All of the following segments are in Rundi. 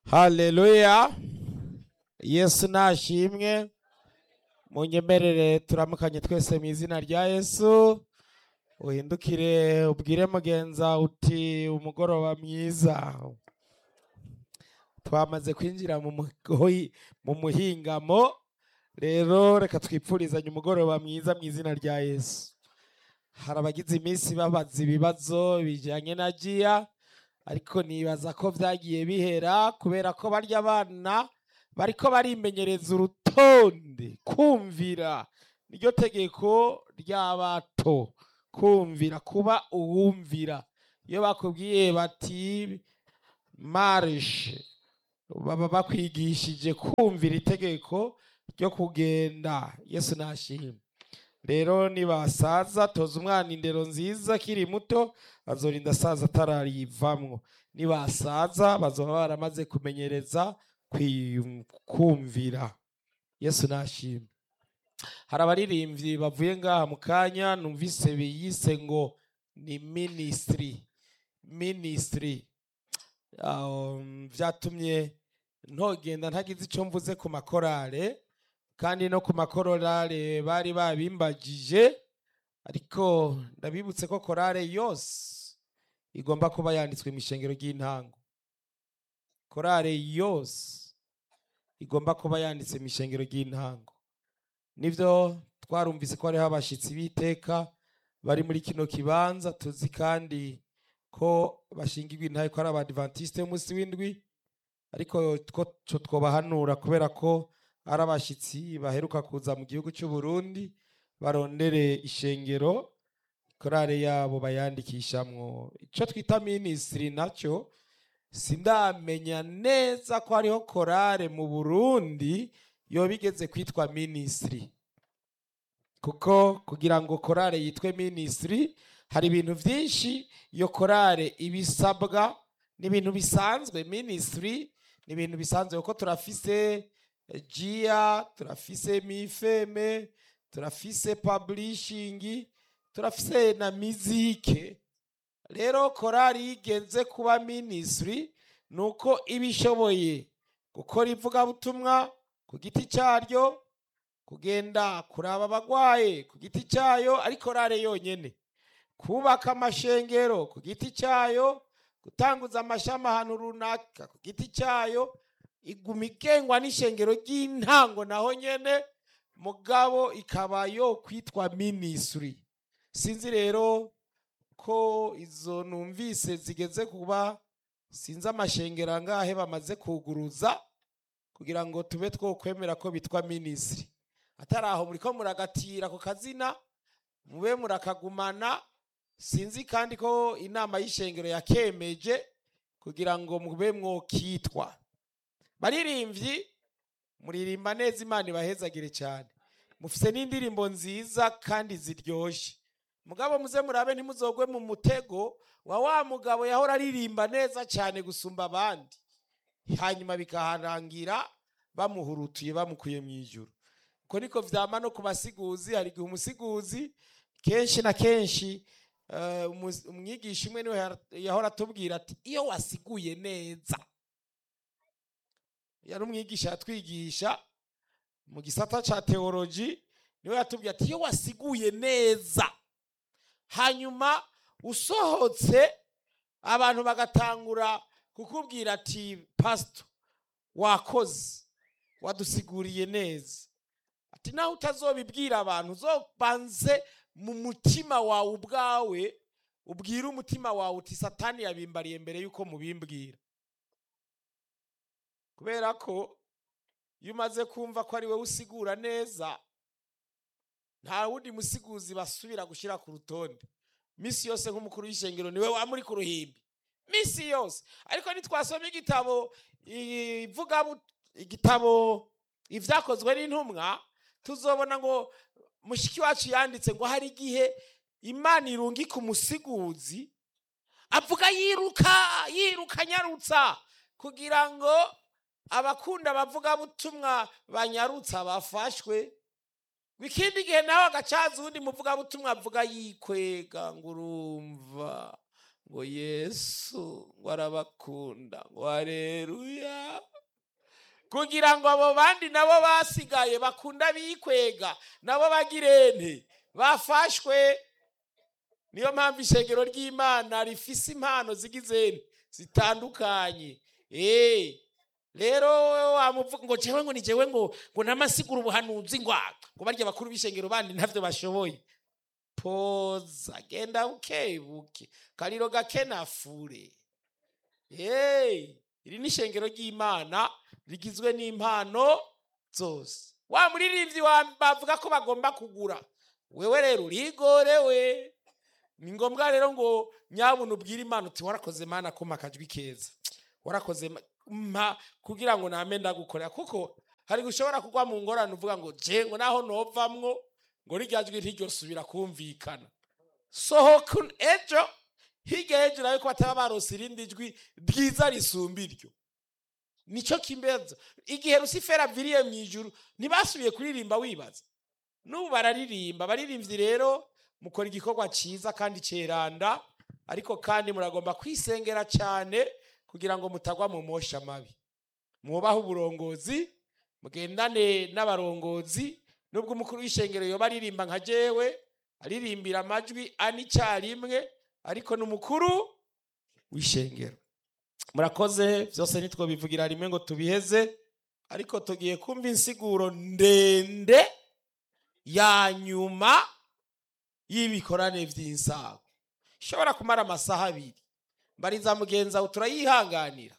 haleluya yesu nashimwe munyemerere turamukanye twese mu izina rya yesu uhindukire ubwire mugenza uti umugoroba mwiza twamaze kwinjira mu mugoyi- mu muhingamo rero reka twipfurizanye umugoroba mwiza mu izina rya yesu hari abagize iminsi babaza ibibazo bijyanye na jiya ariko nibaza ko byagiye bihera kubera ko barya abana bariko barimenyereza urutonde kumvira niryo tegeko ry'abato kumvira kuba uwumvira iyo bakubwiye bati marishe baba bakwigishije kumvira itegeko ryo kugenda yesu nashimwe rero nibasaza toza umwana indero nziza akiri muto azorinda asaza atararivamwo nibasaza bazoba baramaze kumenyereza kwi- kumvira yesu nashimwe hari abaririmbyi bavuye ngaha mu kanya numvise biyise ngo ni minisitiri minisitiri Um, vyatumye ntogenda ntagize ico mvuze ku makorale kandi no ku makorale bari babimbagije ariko ndabibutse ko korale yose igomba kuba yanditswe mu ishengero ry'intango korale yose igomba kuba yanditse mu ishengero ry'intango nivyo twarumvise ko hariho abashitsi b'iteka bari muri kino kibanza tuzi kandi ko bashingirwa intahe ko ari abadivantisite b'umunsi w'indwi ariko two two twobahanura kubera ko ari abashitsi baheruka kuza mu gihugu cy'u Burundi barondere ishengero korale yabo bayandikishamwo ico twita minisitiri nacyo sindamenya neza ko hariho korale mu Burundi yoba igeze kwitwa minisitiri kuko kugira ngo korale yitwe minisitiri hari ibintu byinshi iyo korale ibisabwa ni ibintu bisanzwe minisitiri ni ibintu bisanzwe kuko turafise eh, jiya turafise mifeme turafise publishing turafise na mizike rero korali yigenze kuba minisitiri ni uko iba ishoboye gukora ivugabutumwa ku giti cyaryo kugenda kuraba abagwaye ku giti cyayo ari korale yonyene kubaka amashengero ku giti cyayo gutanguza amashami ahantu runaka ku giti cyayo iguma igengwa n'ishengero ry'intango naho nyene mugabo ikaba yo kwitwa minisitiri sinzi rero ko izo numvise zigeze kuba sinzi amashengero angahe bamaze kuguruza kugira ngo tube twokwemera ko bitwa minisitiri atari aho muriko muragatira ku kazina mube murakagumana sinzi kandi ko inama y'ishengero yakemeje kugira ngo mube mwokitwa baririmbyi muririmba neza imana ibahezagire cyane mufise n'indirimbo nziza kandi ziryoshe mugabo muze murabe ntimuzogwe mu mutego wa wa mugabo yahora aririmba neza cyane gusumba abandi hanyuma bikaharangira bamuhurutuye bamukuye mu ijuru uko niko vyama no ku basiguzi hari igihe umusiguzi kenshi na kenshi eh, umus- umwigisha umwe niwe yara- yahora atubwira ati iyo wasiguye neza yari umwigisha yatwigisha mu gisata ca teoloji niwe yatubwiye ati iyo wasiguye neza hanyuma usohotse abantu bagatangura kukubwira ati pasito wakoze wadusiguriye neza ati nawe utazobibwira abantu uzobanze mu mutima wawe ubwawe ubwire umutima wawe uti satani yabimbariye mbere yuko mubimbwira kubera ko iyo umaze kumva ko ari wowe usigura neza nta wundi musiguzi basubira gushyira ku rutonde misi yose nk'umukuru w'ishengero niwe wamuri ku ruhimbi misi yose ariko nitwasoma igitabo ivuga igitabo ibyakozwe n'intumwa tuzobona ngo mushiki wacu yanditse ngo hari igihe imana irungika umusiguzi avuga yiruka yiruka anyarutsa kugira ngo abakunda abavugabutumwa banyarutsa bafashwe ikindi gihe nawe agacaza uwundi muvugabutumwa avuga yikwega ngo urumva ngo yesu ngo arabakunda ngo hareruya kugira ngo abo bandi nabo basigaye bakunda bikwega nabo bagirente bafashwe niyo mpamvu ishengero ry'imana rifise impano zigizene zitandukanye eh rero wamuvuga ngo jewe ngo ni jewe ngo ngo namasigura ubuhanuzi ngo ah, ngo barya bakuru b'ishengero bandi ntavyo bashoboye poza genda bukebuke kariro gakenafure hey iri ni ishengero ry'imana rigizwe n'impano zose wa muririmbyi wa bavuga ko bagomba kugura wewe rero urigorewe ni ngombwa rero ngo nyabuna ubwire imana uti warakoze mana kuma akajwi keza warakoze ma- mpa kugira ngo name ndagukorera kuko hari gushobora kugwa mu ngorane uvuga ngo je ngo naho novamwo ngo rirya jwi ntiryosubira kumvikana sohoka un- ejo hirya hejuru ariko bataba barose irindi jwi ryiza risumba iryo nico kimbeza igihe rusifera aviriye mu ijuru ntibasubiye kuririmba wibaza n'ubu bararirimba abaririmbyi rero mukora igikorwa cyiza kandi ceranda ariko kandi muragomba kwisengera cyane kugira ngo mutagwa mu mosha mabi mwubahe uburongozi mugendane n'abarongozi nubwo umukuru w'ishengero yoba aririmba nka jewe aririmbira amajwi ane icyarimwe ariko n'umukuru w'ishengero murakoze byose nitwo bivugira rimwe ngo tubiheze ariko tugiye kumva insiguro ndende ya nyuma y'ibikorane by'insago ishobora kumara amasaha abiri mbariza mugenzi wawe turayihanganira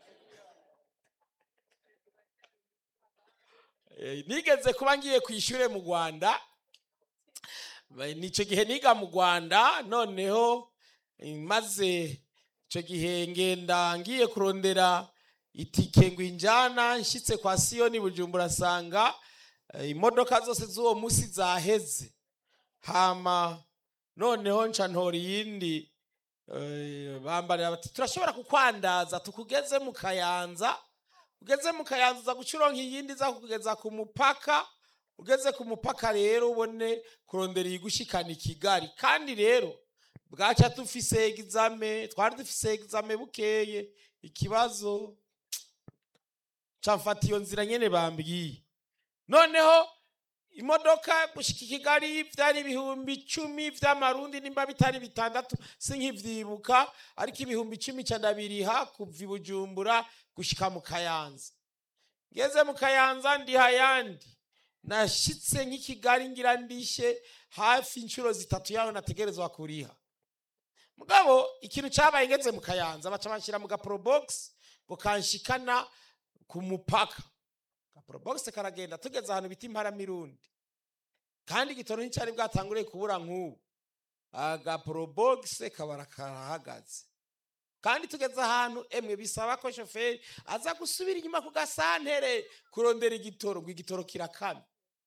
Eh, nigeze kuba ngiye ku ishuri mu rwanda Ba- nicyo gihe niga mu rwanda noneho eh, maze icyo gihe ngenda ngiye kurondera itike ngo injana nshyitse kwa siyoni bujumbura asanga eh, imodoka zose z'uwo munsi zaheze hama noneho nca ntora iyindi eh, bambarira bati turashobora kukwandaza tukugeze mu kayanza ugeze mu kayanza uza guca uronka iyindi iza kukugeza ku mupaka ugeze ku mupaka rero ubone kurondera iyigushikana i kigali kandi rero bwaca dufise egizame twari dufise egizame bukeye ikibazo ca mfata iyo nzira nyene bambwiye noneho imodoka gushika i kigali vyari ibihumbi icumi vy'amarundi nimba bitari bitandatu sinkivyibuka ariko ibihumbi icumi ca ndabiriha kuva i bujumbura gushika mu kayanza ngeze mu kayanza ndiha yandi nashitse nk'i kigali ngira ndishe hafi inshuro zitatu yaho nategerezwa kuriha mugabo ikintu cabaye ngeze mu kayanza baca banshyira mu gaporobogisi ngo kanshikana ku mupaka gaporobogisi karagenda tugeze ahantu bita imparamirundi kandi igitoro nticyari bwatanguriye kubura nk'ubu agaporobogisi kabara karahagaze kandi tugeze ahantu emwe bisaba ko shoferi aza gusubira inyuma ku gasantere kurondera igitoro ngo igitoro kirakame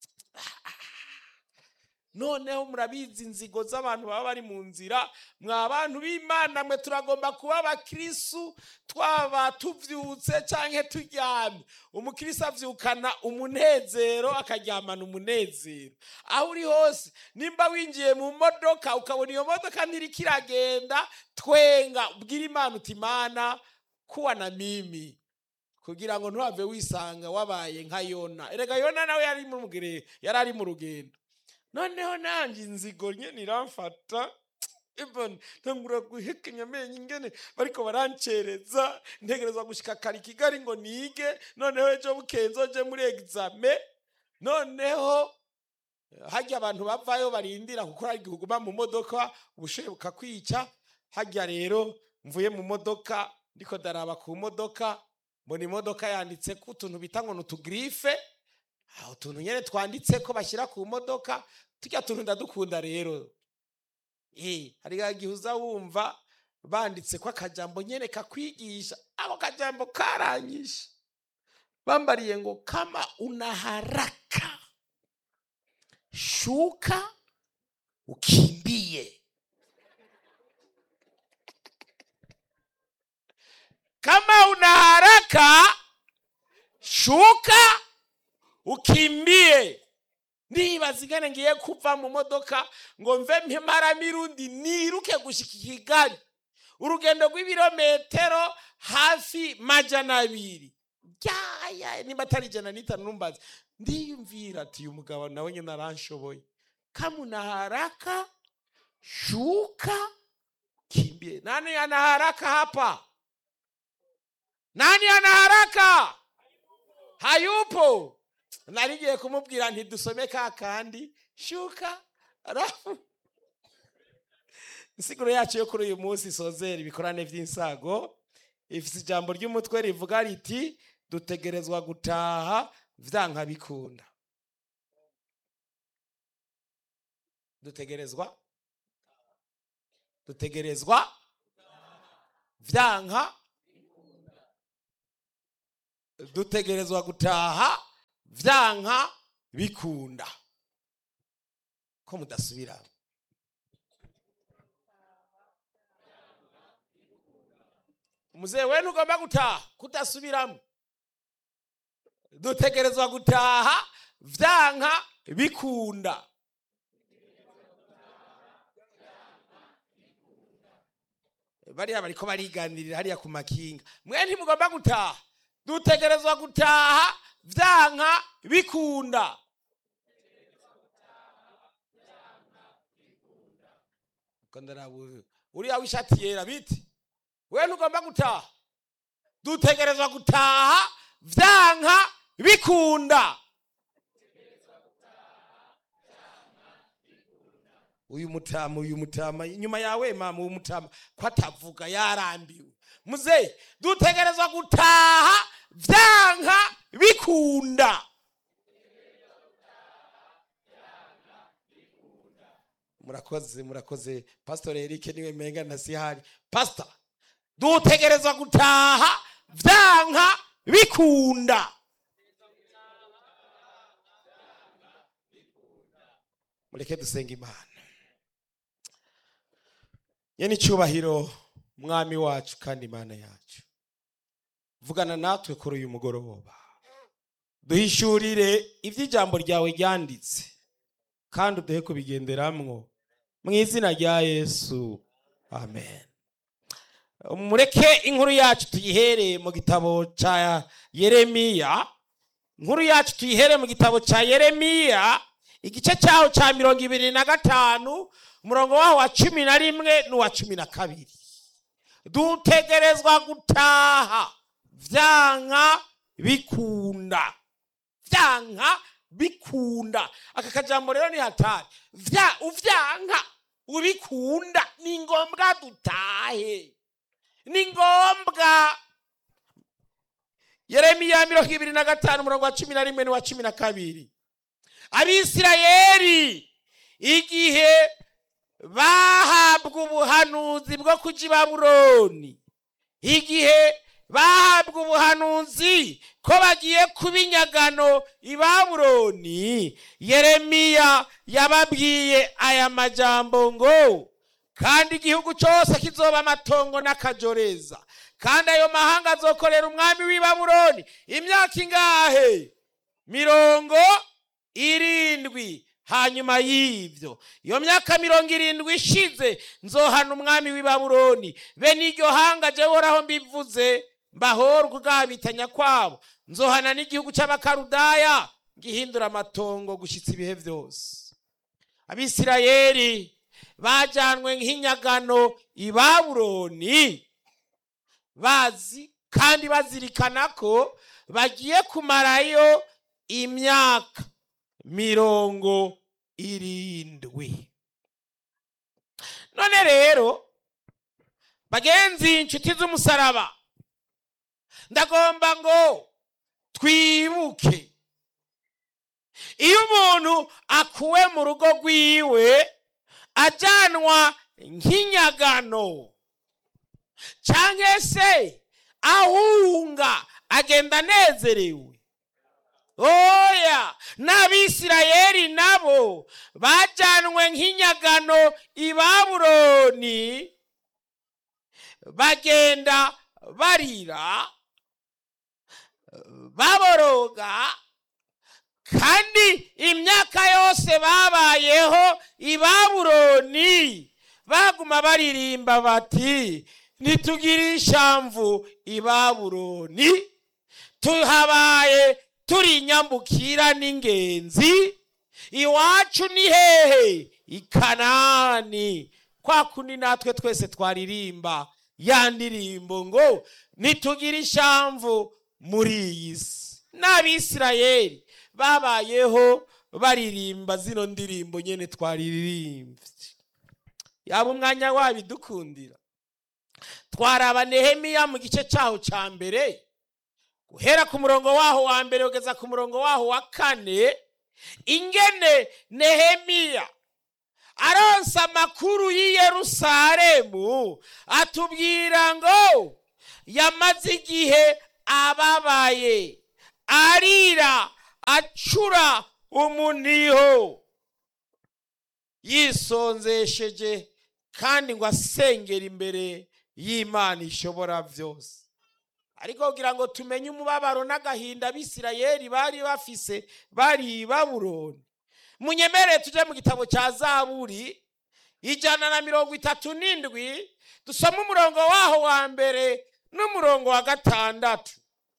noneho murabizi inzigo z'abantu baba bari mu nzira mwa bantu b'imana mwe turagomba kuba abakirisu twaba tuvyutse canke turyamye umukirisi avyukana umunezero akaryamana umunezero aho uri hose nimba winjiye mu modoka ukabona iyo modoka ntiriko iragenda twenga ubwira imana uti imana kuwa na mimi kugira ngo ntuhave wisanga wabaye nka yona erega yona nawe yari mu rugere- yari ari mu rugendo noneho nanjye inzigo nyene iramfata Ibon, ntangura guhekenya amenyo ingene bariko barancereza ntegerezwa gushika kare i kigali ngo nige noneho ejo bukeye nzoje muri egizame noneho harya abantu bavayo barindira kuko hari igihe uguma mu modoka ubushuhe bukakwica harya rero mvuye mu modoka ndiko daraba ku modoka mbona imodoka yanditse ko utuntu bita ngo ni utugirife aho utuntu nyene twanditse ko bashyira ku modoka tujya tuntu ndadukunda rero Eh, hari igihe uza wumva banditse ko akajambo nyene kakwigisha ako kajambo karanyishe bambariye ngo kama una haraka shuka ukimbie kama una haraka shuka ukimbie nibaza ingene ngiye kuva mu modoka ngo mve mpemara mirundi niruke gushika i kigali urugendo rw'ibirometero hafi majana abiri yaya nimba atari ijana n'itanu numbazi ndiyumvira ati uyu mugabo nawe nyine aranshoboye kamuna haraka shuka kimbie nani ana haraka hapa nani ana haraka hayupo narigiye kumubwira ntidusome ka kandi shuka arafu insiguro yacu yo kuri uyu munsi isozera ibikorane by'insago ifite ijambo ry'umutwe rivuga riti dutegerezwa gutaha vyanka bikunda dutegerezwa dutegerezwa vyanka dutegerezwa gutaha vyanka bikunda ko mudasubira umuzehe we ntugomba gutaha kudasubiramo dutegerezwa gutaha vyanka bikunda bariya bariko bariganirira hariya ku makinga mwe ntimugomba gutaha dutegerezwa gutaha vyanka bikunda uriya w'ishati yera biti we ntugomba gutaha dutegerezwa gutaha vyanka bikunda uyu mutama uyu mutama inyuma yawe mama uyu mutama ko atavuga yarambiwe muzehe dutegerezwa gutaha vyanka bikunda murakoze murakoze pastor Eric niwe menga na sihari pastor dutegerezwa gutaha vyanka bikunda mureke dusenga imana yeni icyubahiro mwami wacu kandi imana yacu vugana natwe kuri uyu mugoroba duhishurire iby'ijambo ryawe ryanditse kandi uduhe kubigenderamwo mu izina rya yesu amen mureke inkuru yacu tuyihereye mu gitabo cya yeremiya inkuru yacu tuyihereye mu gitabo cya yeremiya igice cyaho cya mirongo ibiri na gatanu umurongo waho wa cumi na rimwe n'uwa cumi na kabiri dutegerezwa gutaha vyanka bikunda vyanka bikunda aka kajambo rero ni hatari vya uvyanka ubikunda ni ngombwa dutahe ni ngombwa yeremiya mirongo ibiri na gatanu umurongo wa cumi na rimwe n'uwa cumi na kabiri abisirayeli igihe bahabwa ubuhanuzi bwo kuja i babuloni igihe bahabwa ubuhanuzi ko bagiye kuba inyagano i babuloni yeremiya yababwiye aya majambo ngo kandi igihugu cyose kizoba amatongo n'akajoreza kandi ayo mahanga azokorera umwami w'i babuloni imyaka ingahe mirongo irindwi hanyuma y'ibyo iyo myaka mirongo irindwi ishize nzohana umwami w'i babuloni bene iryo hanga jya uhoraho mbivuze mbahorwa ubwabitanya kwabo nzohana n'igihugu cy'abakarudaya gihindura amatongo gushyitsa ibihe byose abisirayeli bajyanwe nk'inyagano i babuloni bazi kandi bazirikana ko bagiye kumarayo imyaka mirongo irindwi none rero bagenzi inshuti z'umusaraba ndagomba ngo twibuke iyo umuntu akuwe mu rugo rwiwe ajyanwa nk'inyagano cyangwa se ahunga agenda anezerewe oya n'abisirayeli nabo bajyanwe nk'inyagano i babuloni bagenda barira baboroga kandi imyaka yose babayeho i babuloni baguma baririmba bati ntitugire ishamvu i babuloni tuhabaye turi inyambukira n'ingenzi iwacu ni hehe i kanani kwa kundi natwe twese twaririmba ya ndirimbo ngo ntitugire ishamvu muri iyi si n'abisirayeli babayeho baririmba zino ndirimbo nyine twaririmbye yaba umwanya wabidukundira twaraba nehemiya mu gice cyaho cya mbere guhera ku murongo waho wa mbere kugeza ku murongo waho wa kane ingene nehemiya aronsa amakuru y'i yerusalemu atubwira ngo yamaze igihe ababaye arira acura umuniho yisonzesheje kandi ngo asengera imbere y'imana ishobora byose ariko kugira ngo tumenye umubabaro n'agahinda abisirayeli bari bafise bari i babuloni munyemere tujye mu gitabo cya zaburi ijana na mirongo itatu n'indwi dusome umurongo waho wa mbere n'umurongo wa gatandatu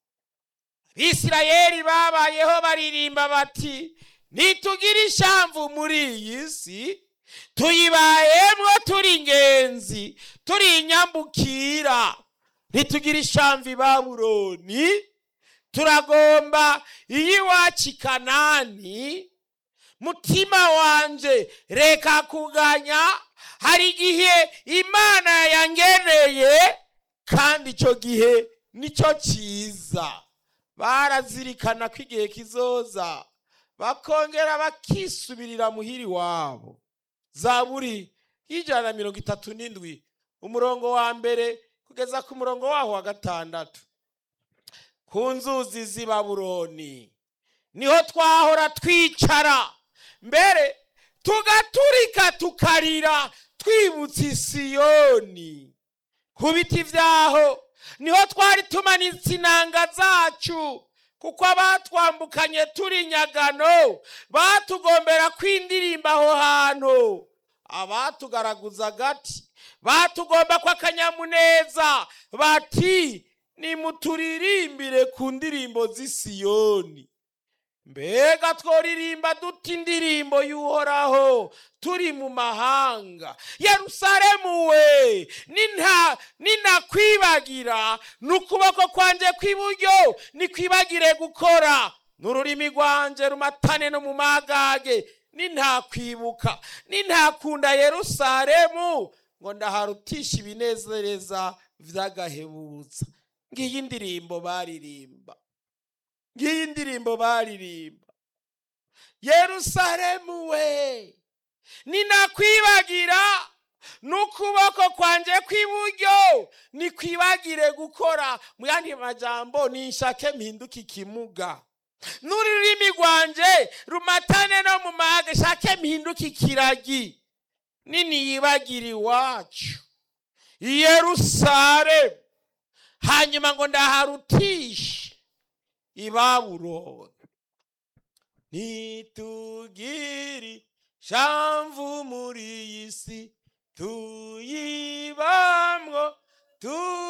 abisirayeli babayeho baririmba bati ntitugire ishamvu muri iyi si tuyibayemo turi ingenzi turi inyambukira ntitugire ishamvu i babuloni turagomba iy'iwacu i kanani mutima wanje reka kuganya hari igihe imana yangeneye kandi icyo gihe nicyo cyiza barazirikana ko igihe kizoza bakongera bakisubirira muhiri wabo zaburi y'ijana na mirongo itatu n'indwi umurongo wa mbere kugeza ku murongo waho wa gatandatu ku nzuzi z'i babuloni niho twahora twicara mbere tugaturika tukarira twibutse isiyoni ku biti byaho niho twari tumanitse inanga zacu kuko abatwambukanye turi nyagano batugombera kwindirimba aho hantu abatugaraguza agati batugomba ko akanyamuneza bati nimuturirimbire ku ndirimbo z'isiyoni mbega tworirimba duta indirimbo y'uhoraho turi mu mahanga yerusalemu we ninakwibagira n'ukuboko kwanjye kw'iburyo nikwibagire gukora n'ururimi rwanjye rumatane no mu magage nintakwibuka nintakunda yerusalemu ngo ndaharutisha ibinezereza by'agahebutsa ngiyi indirimbo baririmba ngiyi indirimbo baririmba yerusalemu we ninakwibagira n'ukuboko kwanjye kw'iburyo nikwibagire gukora mu yandi majambo ninshake mpinduke ikimuga n'ururimi rwanjye rumatane no mu maga shake mpinduke ikiragi nini yibagire iwacu yerusalemu hanyuma ngo ndaharutishe ibabuloni ntitugire shamvu muri iyi si tuyibamwo tu